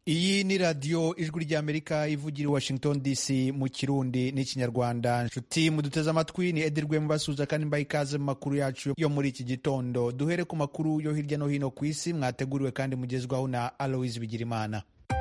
iyi ni radiyo ijwi ry'amerika ivugira i washington dc mu kirundi n'ikinyarwanda nshuti muduteze amatwi ni edirwe mubasuza kandi mbaha ikaze mu makuru yacu yo muri iki gitondo duhere ku makuru yo hirya no hino ku isi mwateguriwe kandi mugezwaho na aloise bigirimana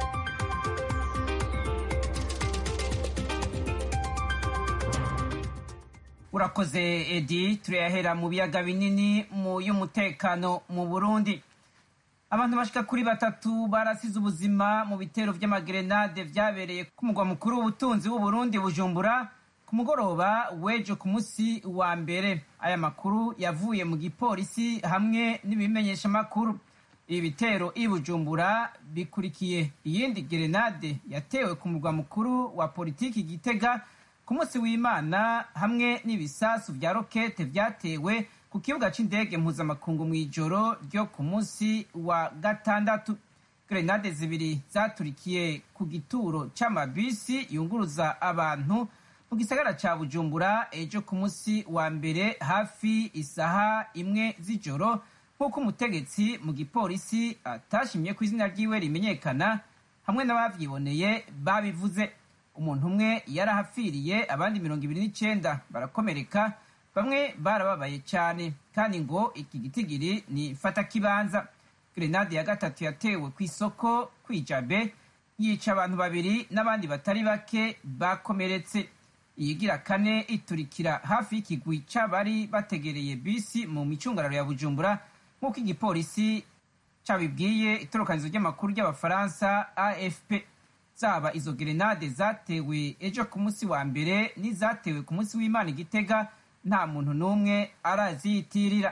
urakoze edi turayahera mu biyaga binini mu y'umutekano mu burundi abantu bashika kuri batatu barasize ubuzima mu bitero vy'amagerenade vyabereye ku mugwa mukuru w'ubutunzi w'uburundi bujumbura ku mugoroba w'ejo ku musi wa mbere aya makuru yavuye mu gipolisi hamwe n'ibimenyesha makuru ibi bitero i bujumbura bikurikiye iyindi gerenade yatewe ku mugwa mukuru wa politiki gitega ku munsi w'imana hamwe n'ibisasu vya rokete vyatewe ku kibuga c'indege mpuzamakungu mw'ijoro ryo ku munsi wa gatandatu grenade zibiri zaturikiye ku gituro c'amabisi yunguruza abantu mu gisagara ca bujumbura ejo ku munsi wa mbere hafi isaha imwe z'ijoro nk'uko umutegetsi mu gipolisi atashimye ku izina ryiwe rimenyekana hamwe n'abavyiboneye babivuze umuntu umwe yarahapfiriye abandi mirongo ibiri n'icenda barakomereka bamwe barababaye cyane kandi ngo iki gitigiri ni fatakibanza grenade ya gatatu yatewe ku isoko kwijabe yica abantu babiri n'abandi batari bake bakomeretse iyigira kane iturikira hafi y'ikigwi c'abari bategereye bisi mu micungararo ya bujumbura nk'uko igipolisi cabibwiye itorokanizo ry'amakuru ry'abafaransa afp zaba izo gerenade zatewe ejo ku munsi wa mbere n'izatewe ku munsi w'imana igitega nta muntu n'umwe araziyitirira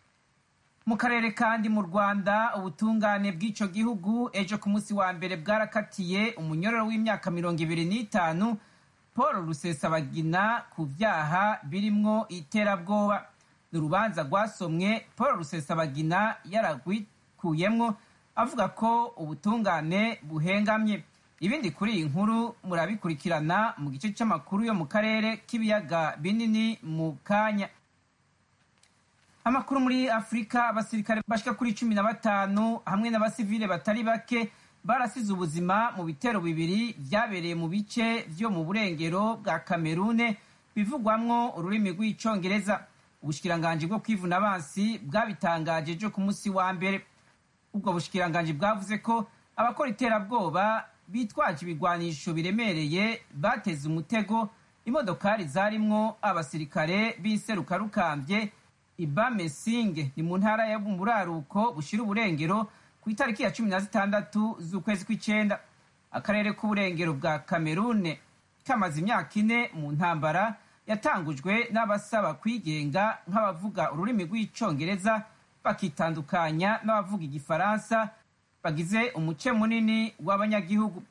mu karere kandi mu rwanda ubutungane bw'ico gihugu ejo ku munsi wa mbere bwarakatiye umunyororo w'imyaka mirongo ibiri n'itanu paul rusesabagina ku vyaha birimwo iterabwoba ni urubanza rwasomwe paul rusesabagina yaragwikuyemwo avuga ko ubutungane buhengamye ibindi kuri iyi nkuru murabikurikirana mu gice cy'amakuru yo mu karere k'ibiyaga binini mu kanya amakuru muri afurika abasirikare bashika kuri cumi na batanu hamwe n'abasivile batari bake barasize ubuzima mu bitero bibiri vyabereye mu bice vyo mu burengero bwa kamerune bivugwamwo ururimi rw'icongereza ubushikiranganji bwo kwivuna abansi bwabitangaje ejo ku munsi wa mbere ubwo bushikiranganji bwavuze ko abakora iterabwoba bitwaje ibigwanisho biremereye bateze umutego imodokari zarimwo abasirikare b'inserukarukambye ibamesinge ni mu ntara ya buraruko bushira uburengero ku itariki ya cumi na zitandatu z'ukwezi kw'icenda akarere k'uburengero bwa kamerune kamaze imyaka ine mu ntambara yatangujwe n'abasaba kwigenga nk'abavuga ururimi rw'icongereza bakitandukanya n'abavuga igifaransa bagize umuce munini w'abanyagihugu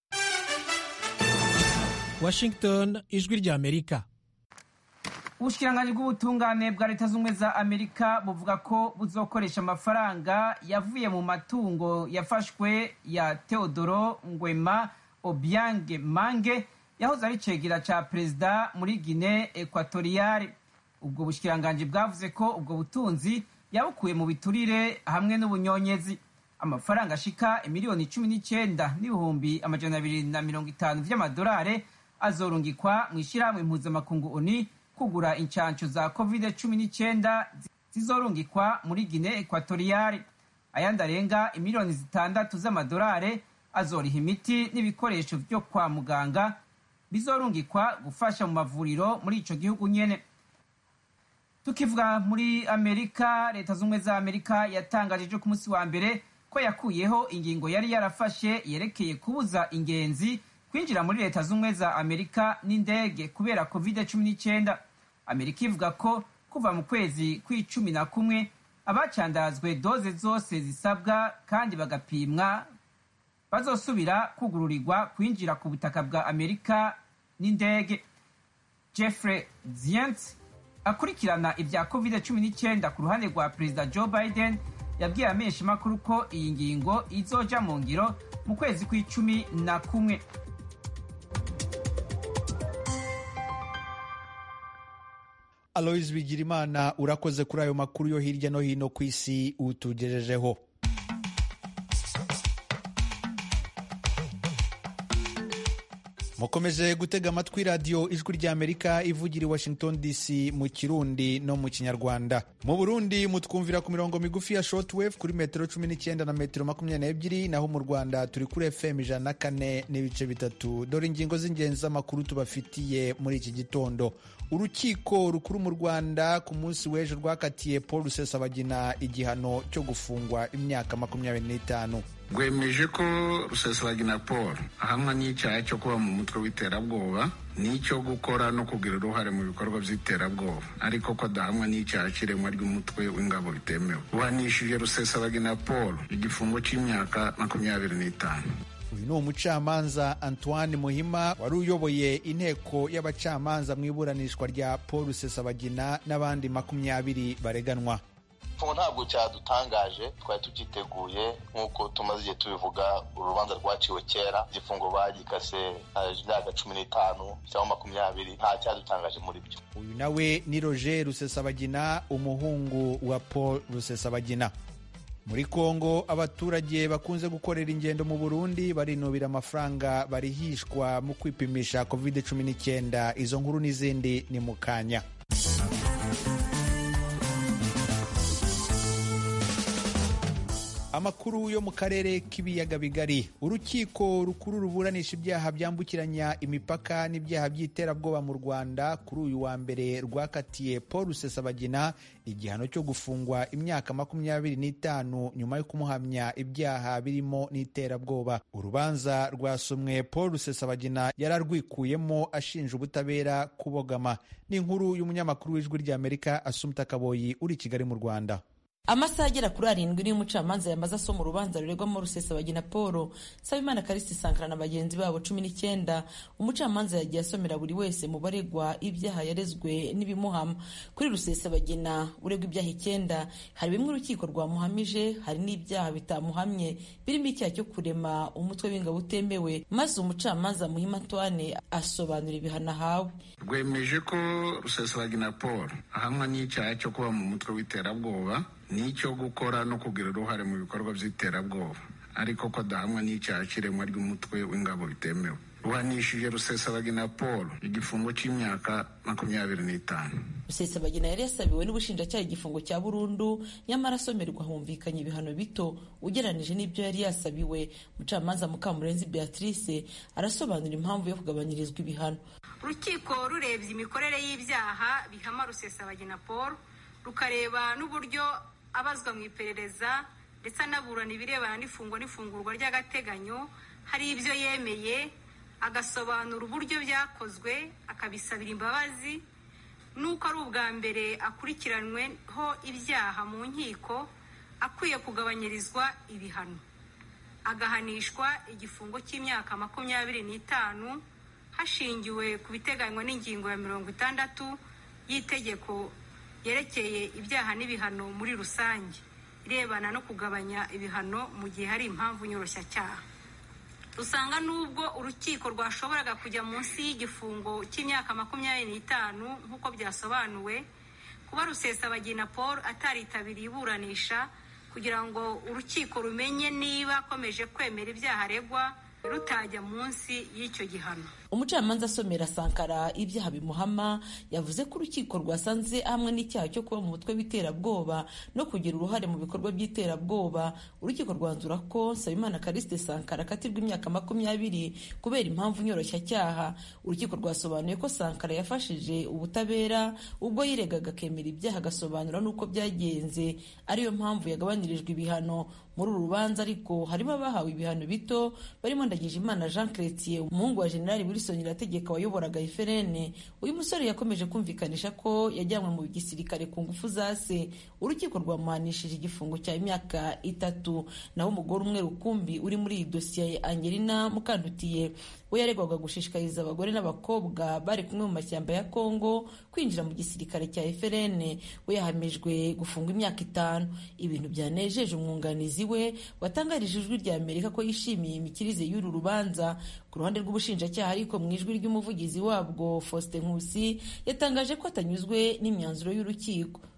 washington ijwi ry'amerika ubushikiranganji bw'ubutungane bwa leta z'ubumwe za amerika buvuga ko buzokoresha amafaranga yavuye mu matungo yafashwe ya teodoro ngwema obiange mange yahoze ari cegera ca perezida muri gine ekwatoriyale ubwo bushikiranganji bwavuze ko ubwo butunzi yabukuye mu biturire hamwe n'ubunyonyezi amafaranga ashika miliyoni cumi n'icenda n'ibihumbi amajana abiri na mirongo itanu vy'amadolare azorungikwa mu ishirahamwe mpuzamakungu oni kugura incanco za covid cumi n'icenda zizorungikwa muri gine ekwatoriyale ayandi arenga imiliyoni zitandatu z'amadolare azoriha imiti n'ibikoresho vyo kwa muganga bizorungikwa gufasha mu mavuriro muri ico gihugu nyene tukivuga muri amerika leta z'ubumwe za amerika yatangaje ejo ku munsi wa mbere ko yakuyeho ingingo yari yarafashe yerekeye kubuza ingenzi kwinjira muri leta z'ubumwe za amerika n'indege kubera covid cumi n'icyenda amerika ivuga ko kuva mu kwezi kw'icumi na kumwe abacandazwe doze zose zisabwa kandi bagapimwa bazosubira kugururirwa kwinjira ku butaka bwa amerika n'indege jeffrey zients akurikirana ibya covid cumi n'icyenda ku ruhande rwa perezida joe biden yabwiye amenyeshamakuru ko iyi ngingo izoja mu ngiro mu kwezi kw'icumi na kumwe aloise bigirimana urakoze kuri ayo makuru yo hirya no hino ku isi utugejejeho mukomeje gutega amatwi radiyo ijwi ry'amerika ivugira i washington dc mu kirundi no mu kinyarwanda mu burundi mutwumvira ku mirongo migufi ya shortwave kuri metero cumi n'icyenda na metero makumyabiri n'ebyiri naho mu rwanda turi kuri fm ijana na kane n'ibice bitatu dore ingingo z'ingenzi z'amakuru tubafitiye muri iki gitondo urukiko rukuru mu rwanda ku munsi w'ejo rwakatiye paul rusesabagina igihano cyo gufungwa imyaka makumyabiri n'itanu rwemeje ko rusesabagina paul ahamwa n'icyaha cyo kuba mu mutwe w'iterabwoba n'icyo gukora no kugira uruhare mu bikorwa by'iterabwoba ariko ko adahamwa n'icyaha cy'iremwa ry'umutwe w'ingabo bitemewe buhanishije rusesabagina paul igifungo cy'imyaka makumyabiri n'itanu uyu ni umucamanza antoine muhima wari uyoboye inteko y'abacamanza mu iburanishwa rya paul rusesabagina n'abandi makumyabiri bareganwa igifungo ntabwo cyadutangaje twari tucyiteguye nk'uko tumaze igihe tubivuga urubanza rwaciwe kera igifungo bagikase imyaka cumi n'itanu cyangwa makumyabiri nta cyadutangaje muri byo uyu nawe ni roger rusesabagina umuhungu wa paul rusesabagina muri kongo abaturage bakunze gukorera ingendo mu burundi barinubira amafaranga barihishwa mu kwipimisha covid 19 izo nkuru n'izindi ni mu kanya amakuru yo mu karere k'ibiyaga bigari urukiko rukuru ruburanisha ibyaha byambukiranya imipaka n'ibyaha by'iterabwoba mu rwanda kuri uyu wa mbere rwakatiye paul rusesabagina igihano cyo gufungwa imyaka makumyabiri n'itanu nyuma yo kumuhamya ibyaha birimo n'iterabwoba urubanza rwasomwe paul rusesabagina yararwikuyemo ashinja ubutabera kubogama ni inkuru y'umunyamakuru w'ijwi ry'amerika asumta kaboyi uri i kigali mu rwanda amasaha agera kuri arindwi niyo umucamanza yamaze asoma urubanza ruregwamo rusesabagina paul nsabimana karisiti sankara na bagenzi babo cumi n'icyenda umucamanza yagiye asomera buri wese mu baregwa ibyaha yarezwe n'ibimuhama kuri rusesabagina uregwa ibyaha icyenda hari bimwe urukiko rwamuhamije hari n'ibyaha bitamuhamye birimo icyaha cyo kurema umutwe w'ingabo utemewe maze umucamanza muhima antoine asobanura ibihano ahawe rwemeje ko rusesabagina paul ahamwa n'icyaha cyo kuba mu mutwe w'iterabwoba n'icyo gukora no kugira uruhare mu bikorwa by'iterabwoba ariko ko adahamwa n'icyaha cy'iremwa ry'umutwe w'ingabo bitemewe ruhanishije rusesabagina paul igifungo cy'imyaka makumyabiri n'itanu rusesabagina yari yasabiwe n'ubushinjacyaha igifungo cya burundu nyamara asomerwa humvikanye ibihano bito ugereranije n'ibyo yari yasabiwe umucamanza mukamurenzi beatrice arasobanura impamvu yo kugabanyirizwa ibihano urukiko rurebye imikorere y'ibyaha bihama rusesabagina paul rukareba n'uburyo abazwa mu iperereza ndetse anaburana ibirebana n'ifungwa n'ifungurwa ry'agateganyo hari ibyo yemeye agasobanura uburyo byakozwe akabisabira imbabazi n'uko ari ubwa mbere akurikiranyweho ibyaha mu nkiko akwiye kugabanyirizwa ibihano agahanishwa igifungo cy'imyaka makumyabiri n'itanu hashingiwe ku biteganywa n'ingingo ya mirongo itandatu y'itegeko yerekeye ibyaha n'ibihano muri rusange irebana no kugabanya ibihano mu gihe hari impamvu nyoroshyacyaha usanga n'ubwo urukiko rwashoboraga kujya munsi y'igifungo cy'imyaka makumyabiri n'itanu nk'uko byasobanuwe kuba rusesabagina paul ataritabiriye iburanisha kugira ngo urukiko rumenye niba akomeje kwemera ibyaha aregwa rutajya munsi y'icyo gihano umucamanza asomera sankara ibyaha bimuhama yavuze ko urukiko rwasanze hamwe n'icyaha cyo kuba mu mutwe w'iterabwoba no kugira uruhare mu bikorwa by'iterabwoba urukiko rwanzura ko nsabimana karisite sankara akatirwa imyaka makumyabiri kubera impamvu nyoroshyacyaha urukiko rwasobanuye ko sankara yafashije ubutabera ubwo yiregaga akemera ibyaha agasobanura n'uko byagenze ariyo mpamvu yagabanyirijwe ibihano muri uru rubanza ariko harimo abahawe ibihano bito barimo ndagijimana jean chrétien umuhungu wa generali wilson irategeka wayoboraga eferene uyu musore yakomeje kumvikanisha ko yajyanywe mu gisirikare ku ngufu za se urukiko rwamuhanishije igifungo cya imyaka itatu naho umugore umwe rukumbi uri muri iyi dosiye angelina mukandutiye we yaregwaga gushishikariza abagore n'abakobwa bari kumwe mu mashyamba ya kongo kwinjira mu gisirikare cya eferene we yahamijwe gufungwa imyaka itanu ibintu byanejeje umwunganizi we watangarije ijwi rya amerika ko yishimiye imikirize y'uru rubanza ku ruhande rw'ubushinjacyaha ariko mu ijwi ry'umuvugizi wabwo faustin nkusi yatangaje ko atanyuzwe n'imyanzuro y'urukiko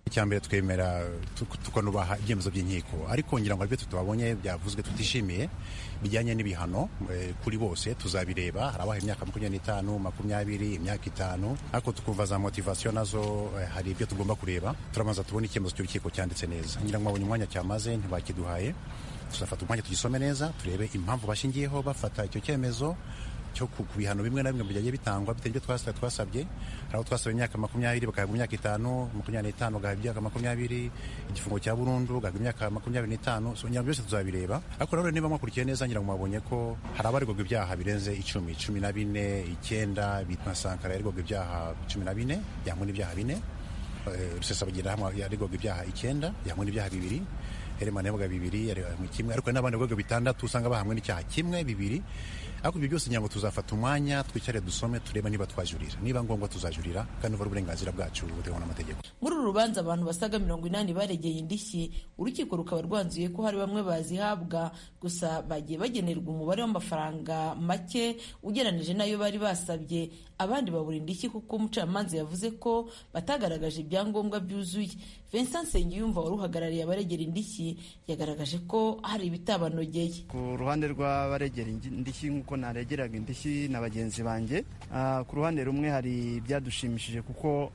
icya mbere twemera tukanubaha ibyemezo by'inkiko ariko ngira ngo aribyo tutabonye byavuzwe tutishimiye bijyanye n'ibihano kuri bose tuzabireba hari abaha imyaka makumyabiri n'itanu makumyabiri imyaka itanu ariko tukumva za motivasiyo nazo hari ibyo tugomba kureba turabanza tubone icyemezo cy'urukiko cyanditse neza ngira ngo babonye umwanya cyamaze ntibakiduhaye tuzafata umwanya tugisome neza turebe impamvu bashingiyeho bafata icyo cyemezo cyo ku bihano bimwe na bimwe byagiye bitangwa bitewe n'ibyo twasabye twasabye hari aho twasabye imyaka makumyabiri bagahabwa imyaka itanu makumyabiri n'itanu bagahabwa imyaka makumyabiri igifungo cya burundu bagahabwa imyaka makumyabiri n'itanu so ngira byose tuzabireba ariko rero niba mwakurikiye neza ngira ngo mwabonye ko hari abaregwaga ibyaha birenze icumi cumi na bine icyenda bitwa sankara yaregwaga ibyaha cumi na bine yamwe n'ibyaha bine rusesabagina yaregwaga ibyaha icyenda yamwe n'ibyaha bibiri heremana yavuga bibiri yaregwaga kimwe ariko n'abandi bavuga bitandatu usanga bahamwe n'icyaha kimwe bibiri ariko ibyo byose ngira ngo tuzafata umwanya twicare dusome turebe niba twajurira niba ngombwa tuzajurira kandi uva uburenganzira bwacu buteganywa n'amategeko muri uru rubanza abantu basaga mirongo inani baregeye indishyi urukiko rukaba rwanzuye ko hari bamwe bazihabwa gusa bagiye bagenerwa umubare w'amafaranga make ugereranije n'ayo bari basabye abandi babura indishyi kuko umucamanza yavuze ko batagaragaje ibyangombwa byuzuye Vincent Nsengiyumva wari uhagarariye abaregera indishyi yagaragaje ko hari ibitabanogeye ku ruhande rw'abaregera indishyi nk'uko naregeraga indishyi na bagenzi banjye ku ruhande rumwe hari ibyadushimishije kuko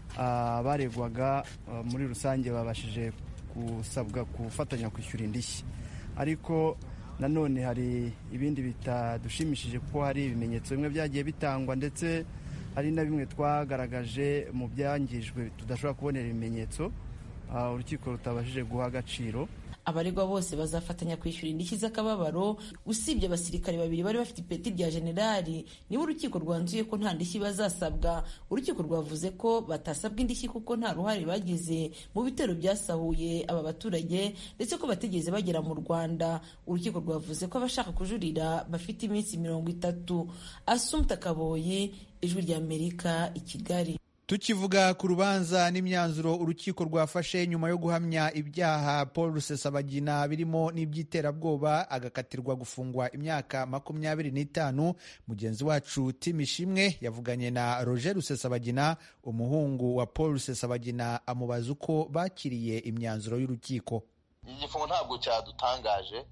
abaregwaga muri rusange babashije gusabwa gufatanya kwishyura indishyi ariko nanone hari ibindi bitadushimishije kuko hari ibimenyetso bimwe byagiye bitangwa ndetse hari na bimwe twagaragaje mu byangijwe tudashobora kubonera ibimenyetso urukiko rutabashije guha agaciro abaregwa bose bazafatanya kwishyura indishyi z'akababaro usibye abasirikare babiri bari bafite ipeti rya generali niba urukiko rwanzuye ko nta ndishyi bazasabwa urukiko rwavuze ko batasabwa indishyi kuko nta ruhare bagize mu bitero byasahuye aba baturage ndetse ko batigeze bagera mu rwanda urukiko rwavuze ko abashaka kujurira bafite iminsi mirongo itatu asumta kaboyi ijwi ry'amerika i kigali tukivuga ku rubanza n'imyanzuro urukiko rwafashe nyuma yo guhamya ibyaha paul rusesabagina birimo n'iby'iterabwoba agakatirwa gufungwa imyaka makumyabiri n'itanu mugenzi wacu tim ishimwe yavuganye na roger rusesabagina umuhungu wa paul rusesabagina amubaza uko bakiriye imyanzuro y'urukiko igifungo ntabwo cyadutangaje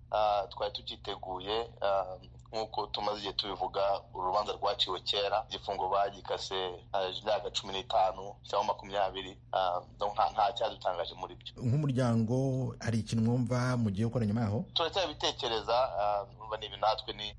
twari tucyiteguye nk'uko tumaze igihe tubivuga urubanza rwaciwe kera igifungo bagikase imyaka cumi n'itanu cyangwa makumyabiri nta cyadutangaje muri byo nk'umuryango hari ikintu mwumva mugiye gukora nyuma yaho turacyabitekereza ni ibi natwe ni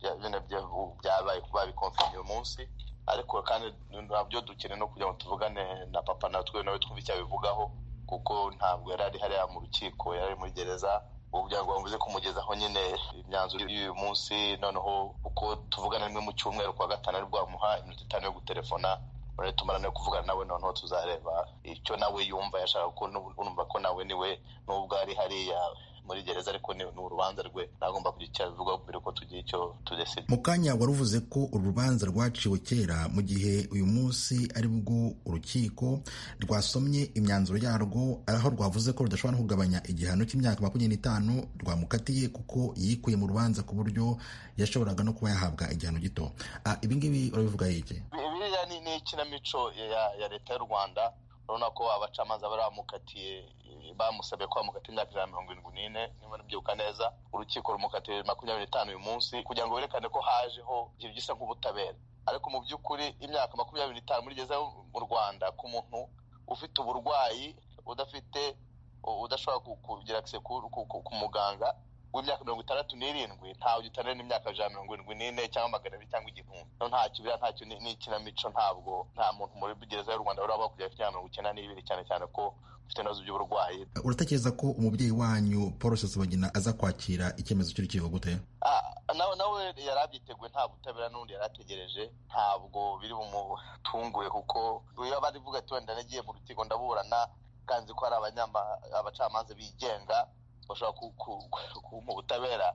byabaye babikonfirma uyu munsi ariko kandi nabyo dukeneye no kugira ngo tuvugane na papa natwe nawe twumve icyo abivugaho kuko ntabwo yari ari hariya mu rukiko yari ari muri gereza kugira ngo bamubuze kumugezaho nyine imyanzuro y'uyu munsi noneho uko tuvugana rimwe mu cyumweru kwa gatanu ari bwamuha iminota itanu yo gutelefona none tumara no kuvugana nawe noneho tuzareba icyo nawe yumva yashaka ko numva ko nawe niwe nubwo ari hariya muri gereza ariko ni urubanza rwe ntagomba kugira icyo abivuga mbere ko tugira icyo tudesida mu kanya wari uvuze ko uru rubanza rwaciwe kera mu gihe uyu munsi ari bwo urukiko rwasomye imyanzuro yarwo aho rwavuze ko rudashobora no kugabanya igihano cy'imyaka makumyabiri n'itanu rwamukatiye kuko yikuye mu rubanza ku buryo yashoboraga no kuba yahabwa igihano gito ibi ngibi urabivuga iki biriya ni ikinamico ya leta y'u rwanda urabona ko abacamanza bari bamukatiye bamusabye ko bamukatiye imyaka ijana na mirongo irindwi n'ine niba nabyibuka neza urukiko rumukatiye makumyabiri n'itanu uyu munsi kugira ngo berekane ko hajeho ikintu gisa nk'ubutabera ariko mu by'ukuri imyaka makumyabiri n'itanu muri gereza mu rwanda ku muntu ufite uburwayi udafite udashobora kugira akise ku muganga w'imyaka mirongo itandatu n'irindwi ntawe gitanira n'imyaka ijana mirongo irindwi n'ine cyangwa magana abiri cyangwa igihumbi no ntacyo biriya ntacyo ni ikinamico ntabwo nta muntu muri gereza y'u rwanda uraba kujya afite mirongo icyenda n'ibiri cyane cyane ko ufite ibibazo by'uburwayi uratekereza ko umubyeyi wanyu paul rusesabagina aza kwakira icyemezo cy'urukiko gute nawe nawe yari abyiteguye nta butabera n'undi yari ategereje ntabwo biri bumutunguye kuko iyo bari vuga ati wenda nagiye mu rukiko ndaburana kanzi ko hari abacamanza bigenga bashobora kumuha ubutabera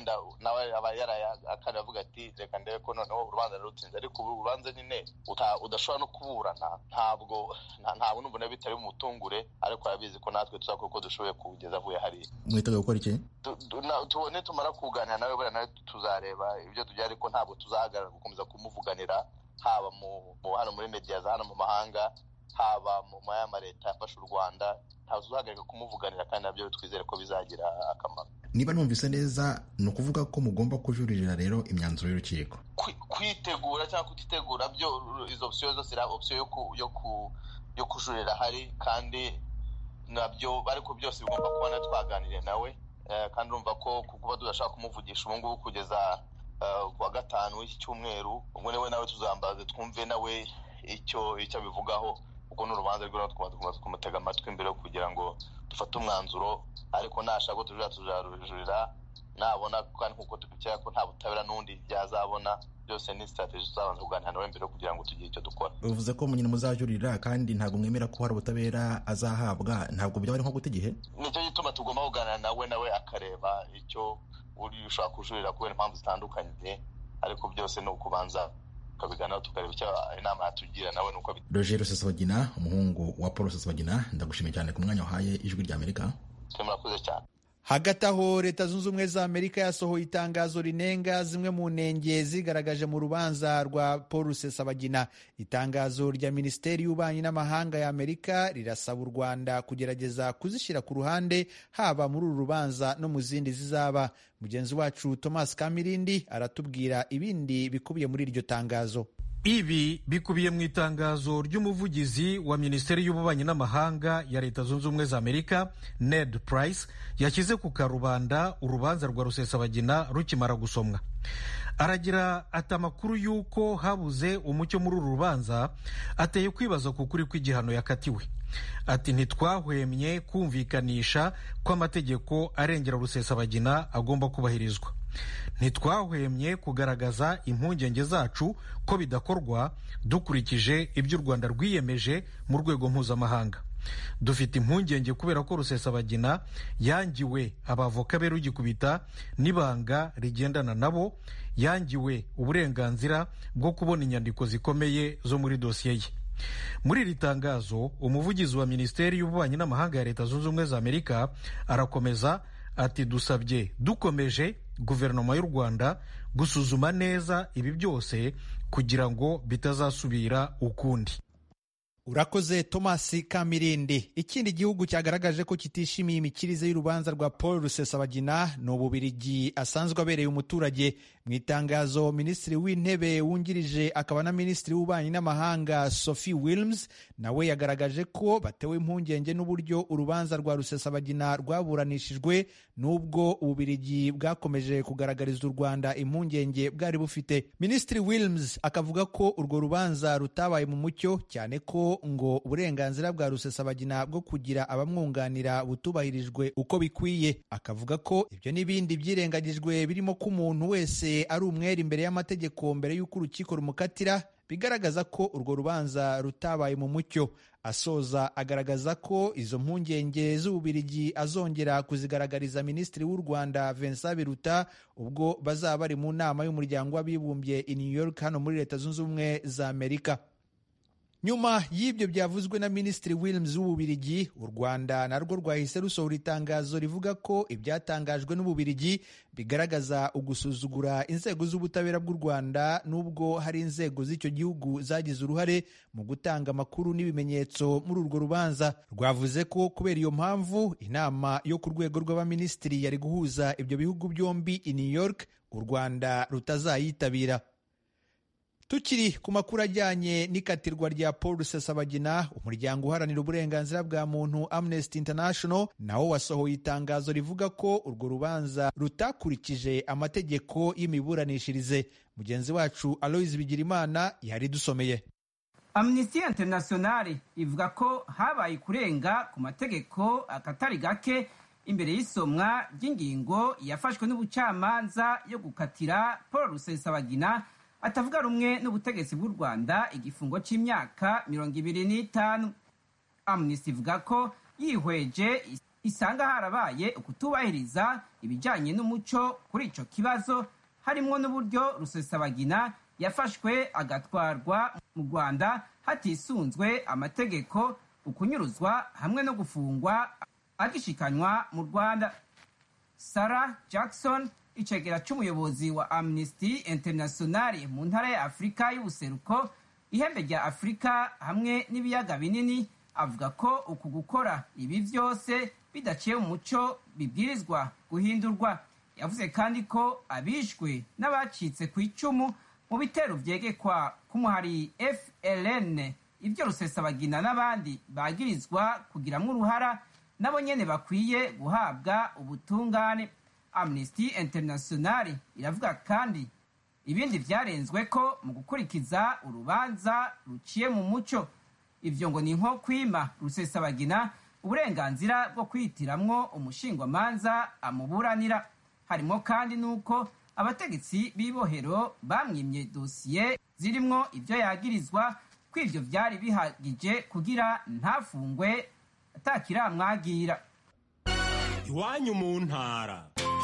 nawe aba yarayakana avuga ati reka ndebe ko noneho urubanza rurutsinze ariko ubu urubanza nyine udashobora no kuburana ntabwo ntabwo numva nawe bitari bumutungure ariko arabizi ko natwe tuzakora uko dushoboye kugeza avuye hariya mwiteguye gukora iki nitumara kuganira nawe buriya nawe tuzareba ibyo tugira ariko ntabwo tuzahagarara gukomeza kumuvuganira haba mu hano muri mediya za hano mu mahanga haba mu mayama leta yafashe u rwanda ntabwo tuzahagarika kumuvuganira kandi nabyo twizere ko bizagira akamaro niba numvise neza ni ukuvuga ko mugomba kujuririra rero imyanzuro y'urukiko kwitegura cyangwa kutitegura byo izo opsiyo zose iriya opsiyo yo kujurira hari kandi nabyo ariko byose bigomba kubona twaganiriye nawe kandi urumva ko kuba tudashaka kumuvugisha ubu ngubu kugeza ku wa gatanu w'iki cyumweru ubwo niwe nawe tuzambaze twumve nawe icyo icyo abivugaho ubwo ni urubanza rwe tugomba kumutega amatwi mbere yo kugira ngo dufate umwanzuro ariko nashaka tujurira tuzarujurira nabona kandi nk'uko tubikeka ko nta butabera n'undi byazabona byose ni sitarategi tuzabanza kuganira nawe mbere kugira ngo tugire icyo dukora bivuze ko nyine muzajurira kandi ntabwo mwemera ko hari ubutabera azahabwa ntabwo byaba ari nko guta igihe nicyo gituma tugomba kuganira nawe nawe akareba icyo uri ushaka kujurira kubera impamvu zitandukanye ariko byose ni ukubanza tukabiganiraho tukareba icyo inama yatugira nawe nuko roger rusesabagina umuhungu wa paul rusesabagina ndagushimiye cyane ku mwanya wahaye ijwi rya amerika murakoze cyane hagati aho leta zunze ubumwe za amerika yasohoye itangazo rinenga zimwe mu ntenge zigaragaje mu rubanza rwa paul rusesabagina itangazo rya minisiteri y'ububanyi n'amahanga ya amerika rirasaba u rwanda kugerageza kuzishyira ku ruhande haba muri uru rubanza no mu zindi zizaba mugenzi wacu thomas kamirindi aratubwira ibindi bikubiye muri iryo tangazo ibi bikubiye mu itangazo ry'umuvugizi wa minisiteri y'ububanyi n'amahanga ya leta zunze ubumwe za amerika ned price yashyize ku karubanda urubanza rwa rusesabagina rukimara gusomwa aragira ati amakuru y'uko habuze umucyo muri uru rubanza ateye kwibaza ku kuri kw'igihano yakatiwe ati ntitwahwemye kumvikanisha ko amategeko arengera rusesabagina agomba kubahirizwa ntitwahwemye kugaragaza impungenge zacu ko bidakorwa dukurikije ibyo u rwanda rwiyemeje mu rwego mpuzamahanga dufite impungenge kubera ko rusesabagina yangiwe abavoka be rugikubita n'ibanga rigendana nabo yangiwe uburenganzira bwo kubona inyandiko zikomeye zo muri dosiye ye muri iri tangazo umuvugizi wa minisiteri y'ububanyi n'amahanga ya leta zunze ubumwe za amerika arakomeza ati dusabye dukomeje guverinoma y'u rwanda gusuzuma neza ibi byose kugira ngo bitazasubira ukundi urakoze thomas kamirindi ikindi gihugu cyagaragaje ko kitishimiye imikirize y'urubanza rwa paul rusesabagina ni ububirigi asanzwe abereye umuturage mu itangazo minisitiri w'intebe wungirije akaba na minisitiri w'ububanyi n'amahanga sophie wilms nawe yagaragaje ko batewe impungenge n'uburyo urubanza rwa rusesabagina rwaburanishijwe n'ubwo ububirigi bwakomeje kugaragariza u rwanda impungenge bwari bufite minisitiri wilms akavuga ko urwo rubanza rutabaye mu mucyo cyane ko ngo uburenganzira bwa rusesabagina bwo kugira abamwunganira butubahirijwe uko bikwiye akavuga ko ibyo n'ibindi byirengagijwe birimo ko umuntu wese ari umwere imbere y'amategeko mbere y'uko urukiko rumukatira bigaragaza ko urwo rubanza rutabaye mu mucyo asoza agaragaza ko izo mpungenge z'ububirigi azongera kuzigaragariza minisitiri w'u rwanda vincent biruta ubwo bazaba bari mu nama y'umuryango w'abibumbye i new york hano muri leta zunze ubumwe za amerika nyuma y'ibyo byavuzwe na minisitiri williams w'ububirigi u rwanda narwo rwahise rusohora itangazo rivuga ko ibyatangajwe n'ububirigi bigaragaza ugusuzugura inzego z'ubutabera bw'u rwanda n'ubwo hari inzego z'icyo gihugu zagize uruhare mu gutanga amakuru n'ibimenyetso muri urwo rubanza rwavuze ko kubera iyo mpamvu inama yo ku rwego rw'abaminisitiri yari guhuza ibyo bihugu byombi i new york u rwanda rutazayitabira tukiri ku makuru ajyanye n'ikatirwa rya paul rusesabagina umuryango uharanira uburenganzira bwa muntu amnesty international nawo wasohoye itangazo rivuga ko urwo rubanza rutakurikije amategeko y'imiburanishirize mugenzi wacu aloise bigirimana yari dusomeye amnesty international ivuga ko habaye kurenga ku mategeko akatari gake imbere y'isomwa ry'ingingo yafashwe n'ubucamanza yo gukatira paul rusesabagina atavuga rumwe n'ubutegetsi bw'u rwanda igifungo cy'imyaka mirongo ibiri n'itanu amnesty ivuga ko yihweje isanga harabaye ukutubahiriza ibijyanye n'umuco kuri icyo kibazo harimo n'uburyo rusesabagina yafashwe agatwarwa mu rwanda hatisunzwe amategeko ukunyuruzwa hamwe no gufungwa agishikanywa mu rwanda sarah jackson icegera cy'umuyobozi wa amnesty international mu ntara ya afurika y'ubuseruko ihembe rya afurika hamwe n'ibiyaga binini avuga ko uku gukora ibi byose bidaciye mu muco bibwirizwa guhindurwa yavuze kandi ko abishwe n'abacitse ku icumu mu bitero vyegekwa k'umuhari fln ibyo rusesabagina n'abandi bagirizwa kugiramwo uruhara nabo nyene bakwiye guhabwa ubutungane amnesty international iravuga kandi ibindi vyarenzwe ko mu gukurikiza urubanza ruciye mu muco ivyo ngo ni nko kwima rusesabagina uburenganzira bwo kwitiramwo umushingwamanza amuburanira harimo kandi n'uko abategetsi b'ibohero bamwimye dosiye zirimwo ivyo yagirizwa ko ivyo vyari bihagije kugira ntafungwe atakiramwagira iwanyu mu ntara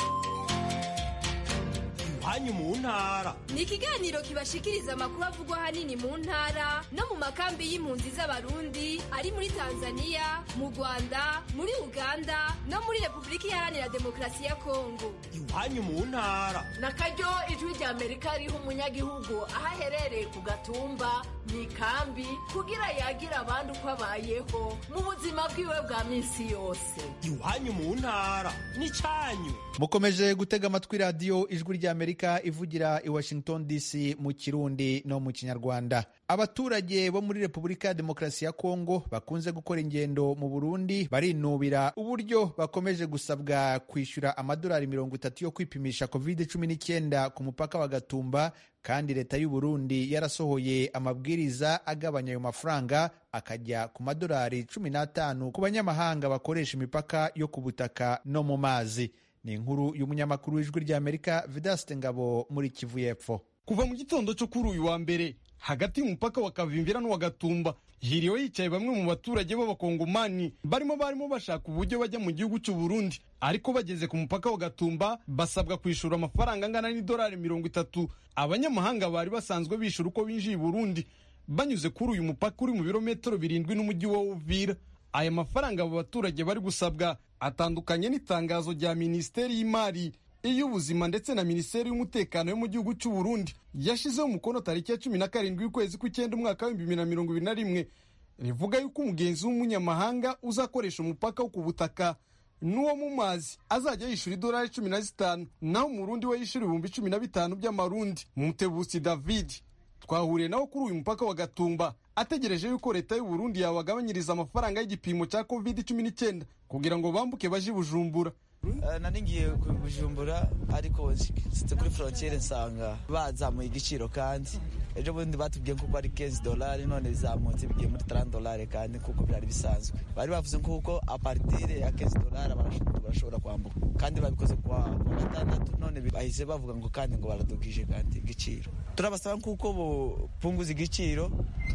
iwanyu mu ntara ni ikiganiro kibashikiriza amakuru avugwa ahanini mu ntara no mu makambi y'impunzi z'abarundi ari muri tanzania mu rwanda muri uganda no muri repubulika iharanira demokarasi ya kongo iwanyu mu ntara na karyo ijwi rya amerika riha umunyagihugu aho aherereye ku gatumba mu ikambi kugira yagira abandi uko abayeho mu buzima bwiwe bwa minsi yose iwanyu mu ntara ni cyanyu mukomeje gutega amatwi radiyo ijwi ry'amerika ivugira i washington dc mu kirundi no mu kinyarwanda abaturage bo muri repubulika ya demokarasi ya kongo bakunze gukora ingendo mu burundi barinubira uburyo bakomeje gusabwa kwishyura amadolari mirongo itatu yo kwipimisha covid cumi n'icyenda ku mupaka wa gatumba kandi leta y'u burundi yarasohoye amabwiriza agabanya ayo mafaranga akajya ku madolari cumi n'atanu ku banyamahanga bakoresha imipaka yo ku butaka no mu mazi ni inkuru y'umunyamakuru w'ijwi ry'amerika vidaste ngabo muri kivu y'epfo kuva mu gitondo cyo kuri uyu wa mbere hagati y'umupaka wa kavimvira n'uwa gatumba hiriwe hicaye bamwe mu baturage b'abakongomani barimo barimo bashaka uburyo bajya mu gihugu cy'u Burundi ariko bageze ku mupaka wa gatumba basabwa kwishura amafaranga angana n'idolari mirongo itatu abanyamahanga bari basanzwe bishyura uko binjiye i Burundi banyuze kuri uyu mupaka uri mu birometero birindwi n'umujyi wa Uvira aya mafaranga abo baturage bari gusabwa atandukanye n'itangazo rya minisiteri y'imari iy'ubuzima ndetse na minisiteri y'umutekano yo mu gihugu cy'u Burundi yashyizeho umukono tariki ya cumi na karindwi y'ukwezi kw'icyenda umwaka w'ibihumbi bibiri na mirongo ibiri na rimwe rivuga yuko umugenzi w'umunyamahanga uzakoresha umupaka wo ku butaka n'uwo mu mazi azajya yishyura idolari cumi na zitanu naho umurundi we yishyura ibihumbi cumi na bitanu by'amarundi mutebusi david twahuriye nawe kuri uyu mupaka wa gatumba ategereje yuko leta y'u Burundi yabagabanyiriza amafaranga y'igipimo cya covid cumi n'icyenda kugira ngo bambuke baje i bujumbura nari ngiye ku bujumbura ariko nsitse kuri frontiere nsanga bazamuye igiciro kandi ejo bundi batubwiye kuko ari 15 dolari none bizamutse bigiye muri 30 dolari kandi kuko byari bisanzwe bari bavuze kuko apartire ya 15 dolari barashobora kwambuka kandi babikoze kuwa gatandatu none bahise bavuga ngo kandi ngo baradugije kandi igiciro turabasaba kuko bupunguza igiciro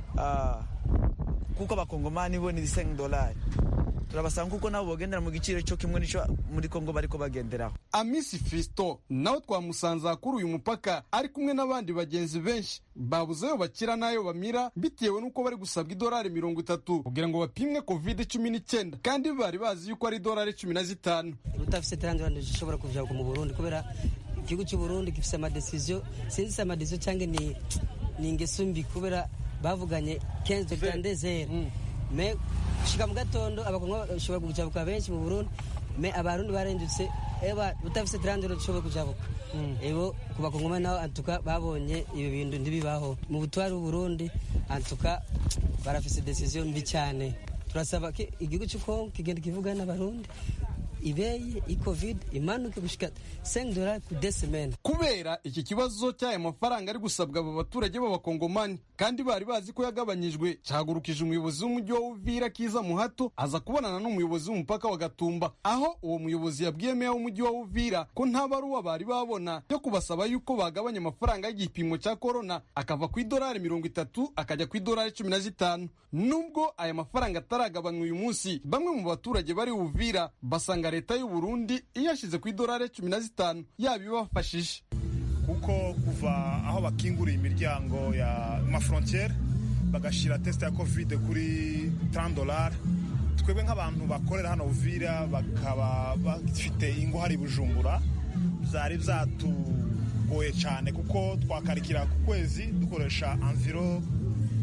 kuko abakongomani bo ni 5 dolari turabasanga kuko nabo bagendera mu giciro cyo kimwe n'icyo muri kongo bariko bagenderaho amisi fisto nawe twamusanze kuri uyu mupaka ari kumwe n'abandi bagenzi benshi babuze ayo bakira n'ayo bamira bitewe n'uko bari gusabwa idolari mirongo itatu kugira ngo bapimwe covid cumi n'icyenda kandi bari bazi yuko ari idolari cumi na zitanu utafise terandorande ushobora kuja mu burundi kubera igihugu cy'uburundi gifise amadesiziyo sinzi se amadesiziyo cyangwa ni ni ingeso mbi kubera bavuganye kenzo grandezere me gushika mu gatondo abakongo bashobora kujabuka benshi mu burundi me abarundi barendutse eba utafise trandero dushobora kujabuka ebo ku bakongomani nabo antuka babonye ibi bintu ntibibaho mu butwari bw'uburundi antuka barafise decision mbi cyane turasaba ko igihugu cy'ukongo kigenda kivugana n'abarundi ibeye icovid imanuke gushika 5 dollars ku desemene kubera iki kibazo cy'aya mafaranga ari gusabwa aba baturage b'abakongomani kandi bari bazi ko yagabanyijwe cyahagurukije umuyobozi w'umujyi wa Uvira Kiza Muhato aza kubonana n'umuyobozi w'umupaka wa Gatumba aho uwo muyobozi yabwiye meya w'umujyi wa Uvira ko nta baruwa bari babona yo kubasaba yuko bagabanya amafaranga y'igipimo cya corona akava ku idolari mirongo itatu akajya ku idolari cumi na zitanu nubwo aya mafaranga ataragabanywa uyu munsi bamwe mu baturage bari Uvira basanga leta y'u Burundi iyashyize ku idolari cumi na zitanu yaba ibafashije kuko kuva aho bakinguriye imiryango ya mafrontiere bagashyira tesite ya kovide kuri 30 dolari twebwe nk'abantu bakorera hano Uvira bakaba bafite ingo hari bujumbura byari byatugoye cyane kuko twakarikira ku kwezi dukoresha enviro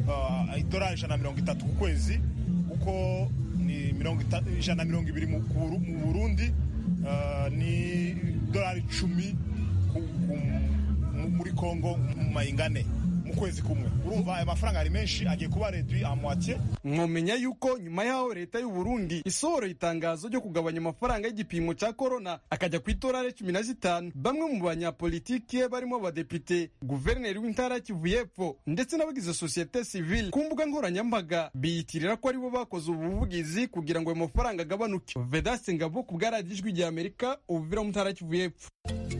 uh, idolari ijana na mirongo itatu ku kwezi kuko ni mirongo ita- ijana na mirongo ibiri mu ku Buru- mu burundi uh, ni idolari icumi ku- ku- mu- muri kongo mu mayingane mu kwezi kumwe urumva aya mafaranga ari menshi agiye kuba redwi amwatiye mwomenya yuko nyuma y'aho leta y'u Burundi isohora itangazo ryo kugabanya amafaranga y'igipimo cya korona akajya ku itorare cumi na zitanu bamwe mu banyapolitike barimo abadepite guverineri w'intara ya Kivu y'Epfo ndetse n'abagize sosiyete sivile ku mbuga nkoranyambaga biyitirira ko aribo bakoze ubu buvugizi kugira ngo ayo mafaranga agabanuke vedaste ngabo ku bwaradiyo ijwi rya amerika ubuvira mu ntara ya Kivu y'Epfo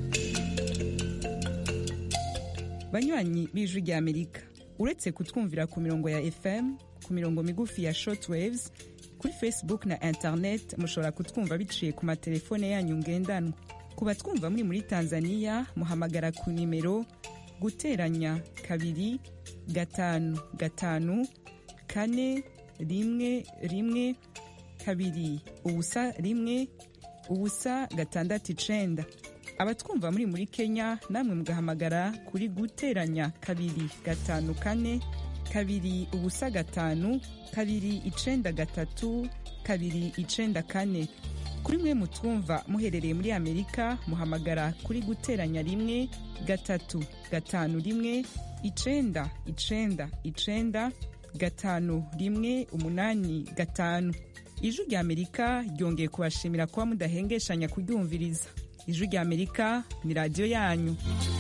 banywanyi b'ijwi rya amerika uretse kutwumvira ku mirongo ya fm ku mirongo migufi ya shortwaves kuri facebook na internet mushobora kutwumva biciye ku matelefone yanyu ngendanwa ku batwumva muri muri tanzania muhamagara ku nimero guteranya kabiri gatanu gatanu kane rimwe rimwe kabiri ubusa rimwe ubusa gatandatu icenda abatwumva muri muri kenya namwe mugahamagara kuri guteranya kabiri gatanu kane kabiri ubusa gatanu kabiri icenda gatatu kabiri icenda kane kuri mwe mutwumva muherereye muri amerika muhamagara kuri guteranya rimwe gatatu gatanu rimwe icenda icenda icenda gatanu rimwe umunani gatanu ijwi rya amerika ryongeye kubashimira kuba mudahengeshanya kuryumviriza ijwi rya amerika ni radiyo yanyu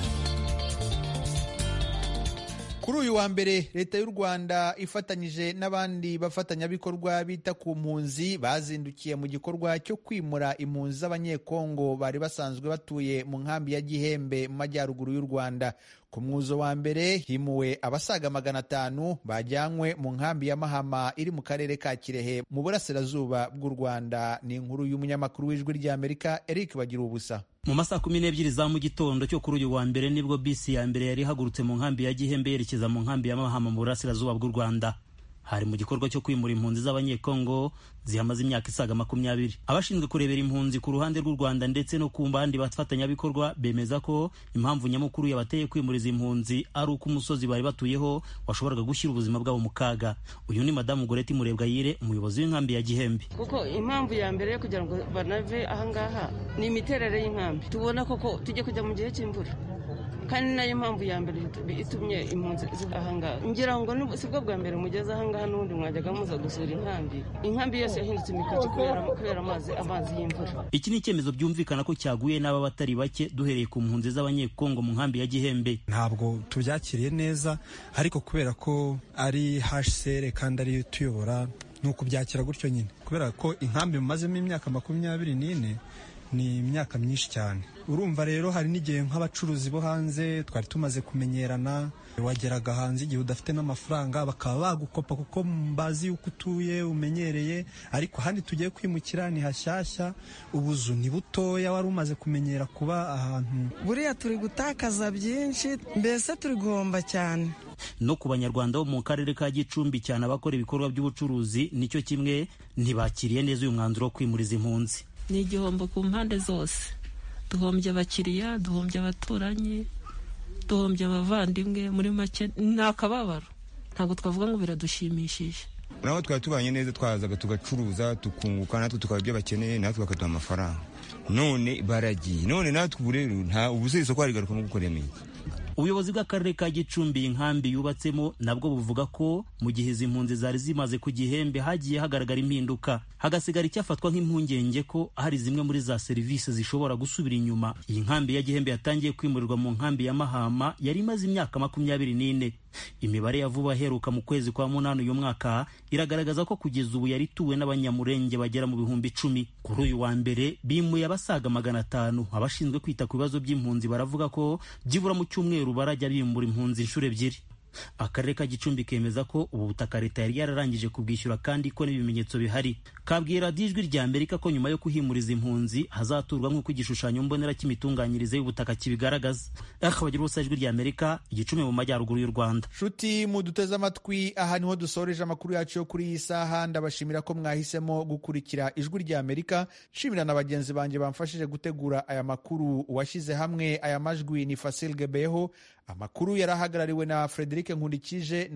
kuri uyu wa mbere leta y'u rwanda ifatanyije n'abandi bafatanyabikorwa bita ku mpunzi bazindukiye mu gikorwa cyo kwimura impunzi z'abanyekongo bari basanzwe batuye mu nkambi ya gihembe mu majyaruguru y'u rwanda ku mwuzo wa mbere himuwe abasaga magana atanu bajyanywe mu nkambi ya mahama iri mu karere ka kirehe mu burasirazuba bw'u rwanda ni inkuru y'umunyamakuru w'ijwi ry'amerika eric bagira ubusa mu masaha kumi n'ebyiri za mu gitondo cyo kuri uyu wa mbere nibwo bisi ya mbere yari ihagurutse mu nkambi ya gihembe yerekeza mu nkambi ya mahama mu burasirazuba bw'u rwanda hari mu gikorwa cyo kwimura impunzi z'abanyekongo zihamaze imyaka isaga makumyabiri abashinzwe kurebera impunzi ku ruhande rw'u rwanda ndetse no ku bandi bafatanyabikorwa bemeza ko impamvu nyamukuru yabateye kwimura izi mpunzi ari uko umusozi bari batuyeho washoboraga gushyira ubuzima bwabo mu kaga uyu ni madamu goreti murebwayire umuyobozi w'inkambi ya gihembe kuko impamvu ya mbere yo kugira ngo banave ahangaha ni imiterere y'inkambi tubona koko tujye kujya mu gihe cy'imvura kandi nayo mpamvu ya mbere itumye impunzi ziva ahangaha ngira ngo si bwo bwa mbere mugeze ahangaha n'ubundi mwajyaga muza gusura inkambi inkambi yose yahindutse imikoki kubera amazi amazi y'imvura iki ni icyemezo byumvikana ko cyaguye n'aba batari bake duhereye ku mpunzi z'abanyekongo mu nkambi ya gihembe ntabwo tubyakiriye neza ariko kubera ko ari hsr kandi ari tuyobora ni ukubyakira gutyo nyine kubera ko inkambi mumazemo imyaka makumyabiri n'ine ni imyaka myinshi cyane urumva rero hari n'igihe nk'abacuruzi bo hanze twari tumaze kumenyerana wageraga hanze igihe udafite n'amafaranga bakaba bagukopa kuko bazi yuko utuye umenyereye ariko ahandi tugiye kwimukira ni hashyashya ubuzu ni butoya wari umaze kumenyera kuba ahantu buriya turi gutakaza byinshi mbese turi guhomba cyane no ku banyarwanda bo mu karere ka gicumbi cyane abakora ibikorwa by'ubucuruzi nicyo kimwe ntibakiriye neza uyu mwanzuro wo kwimuriza impunzi ni igihombo ku mpande zose duhombye abakiriya duhombye abaturanyi duhombye abavandimwe muri make ni akababaro ntabwo twavuga ngo biradushimishije naho twari tubanye neza twazaga tugacuruza tukunguka natwe tukaba ibyo bakeneye natwe bakaduha amafaranga none baragiye none natwe ubu rero nta ubuze isoko harigaruka no gukorera ubuyobozi bw'akarere ka gicumbi inkambi yubatsemo nabwo buvuga ko mu gihe izi mpunzi zari zimaze ku gihembe hagiye hagaragara impinduka hagasigara icyafatwa nk'impungenge ko hari zimwe muri za serivisi zishobora gusubira inyuma iyi nkambi ya gihembe yatangiye kwimurirwa mu nkambi ya mahama yari imaze imyaka makumyabiri n'ine imibare ya vuba aheruka mu kwezi kwa munani uyu mwaka iragaragaza ko kugeza ubu yari ituwe n'abanyamurenge bagera mu bihumbi icumi kuri uyu wa mbere bimuye abasaga magana atanu abashinzwe kwita ku bibazo by'impunzi baravuga ko byibura mu cyumweru barajya bimura impunzi inshuro ebyiri akarere ka gicumbi kemeza ko ubu butaka leta yari yararangije kubwishyura kandi ko n'ibimenyetso bihari kabwira ijwi rya amerika ko nyuma yo kuhimuriza impunzi hazaturwa nk'uko igishushanyo mbonera cy'imitunganyirize y'ubutaka kibigaragaza akabagira ubusa ijwi rya amerika igicumbi mu majyaruguru y'u rwanda nshuti muduteze amatwi aha niho dusoreje amakuru yacu yo kuri iyi saha ndabashimira ko mwahisemo gukurikira ijwi rya amerika nshimira na bagenzi banjye bamfashije gutegura aya makuru uwashyize hamwe aya majwi ni fasil gebeho amakuru yari ahagarariwe na frederic nkundikije